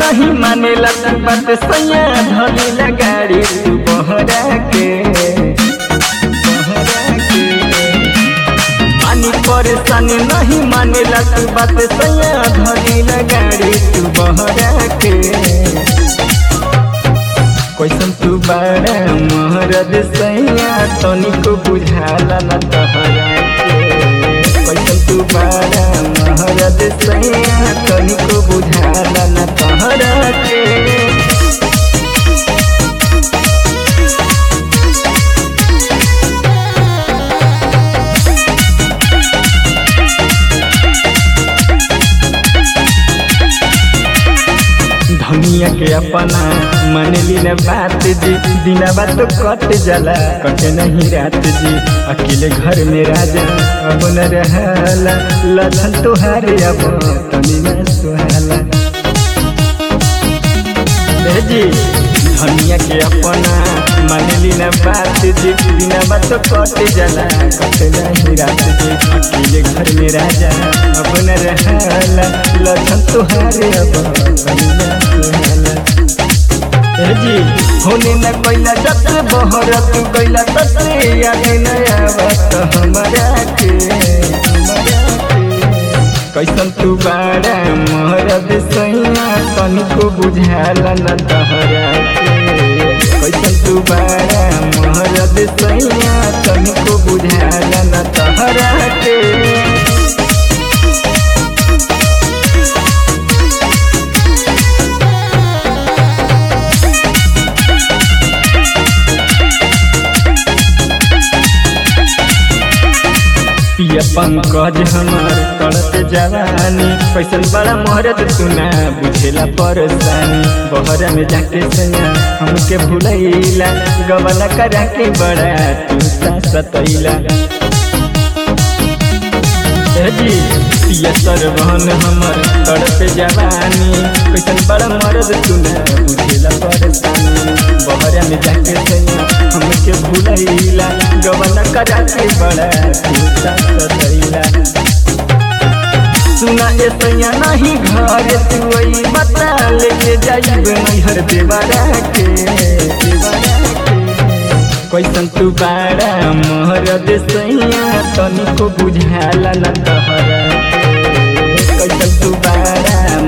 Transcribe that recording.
नहीं मानेला तू बात सैया धली गाड़ी तू बहरा के बहरा के पानी परेशानी नहीं मानेला तू बात सैया धली गाड़ी तू बहरा के कैसन तू बड़ा मोहरद सैया तनिको बुझाला न तहरा के कैसन तू बड़ा मोहरद सैया तनिको बुझाला न तहरा के धनिया के अपना मन लीन बात जी दिना बात तो कट जाला कटे नहीं रात जी अकेले घर में राजा अब न रहला ललन तुहारे अब तनी न सुहाला ए जी धनिया के अपना मन लीन बात जी दिना बात तो कट जाला कटे नहीं रात जी अकेले घर में राजा अब न रहला ललन तुहारे अब तनी न सुहाला ए जी होने न कोइला जत बहर तू कोइला तसे याद न आवत हमरा के हमरा के कैसन तू बाड़ा मोहरद सैया तनिको बुझाला न तहरा के कैसन तू बाड़ा मोहरद सैया तनिको बुझाला न तहरा के पिया पंकज हमार तड़त जवानी कैसन बड़ा मोहरत सुना बुझेला परेशानी बहरा में जाके सैया हमके भूलैला गवला करा के बड़ा तू सतैला जी पिया सरवन हमर तड़प जवानी कैसन बड़ा मरद सुना बुझेला परेशानी बहरा में जाके सैया हमके भूलैला गवना करा के बड़ा तू सतैला सुना ए सैया नहीं घर तू वही बता लेके जाइब नैहर देवरा के देवरा के कैसन तू बाड़ा मोहरद सैया तनिको बुझाला न तहरा के कैसन तू बाड़ा